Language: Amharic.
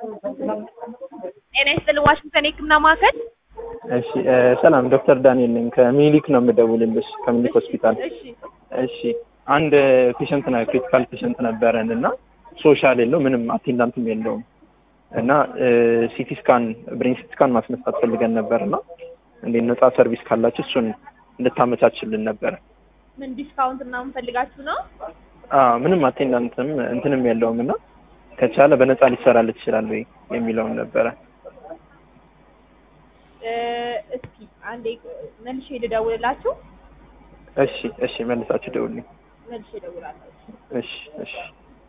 ጤና ይስጥልኝ ዋሽንግተን የህክምና ማዕከል። እሺ ሰላም፣ ዶክተር ዳንኤል ነኝ ከሚኒሊክ ነው የምደውልልሽ ከሚኒሊክ ሆስፒታል። እሺ እሺ አንድ ፔሸንት ነው ክሪቲካል ፔሸንት ነበረን እና ሶሻል የለው ምንም አቴንዳንትም የለውም እና ሲቲ ስካን ብሬን ሲቲ ስካን ማስነሳት ፈልገን ነበር እና እንዴት ነፃ ሰርቪስ ካላችሁ እሱን እንድታመቻችልን ነበረ። ምን ዲስካውንት ምናምን ፈልጋችሁ ነው? አዎ ምንም አቴንዳንትም እንትንም የለውም እና ከቻለ በነፃ ሊሰራል ይችላል ወይ የሚለውን ነበረ። እ፣ እስኪ አንዴ መልሼ ልደውልላችሁ። እሺ እሺ መልሳችሁ ደውልኝ። መልሼ እደውላለሁ። እሺ እሺ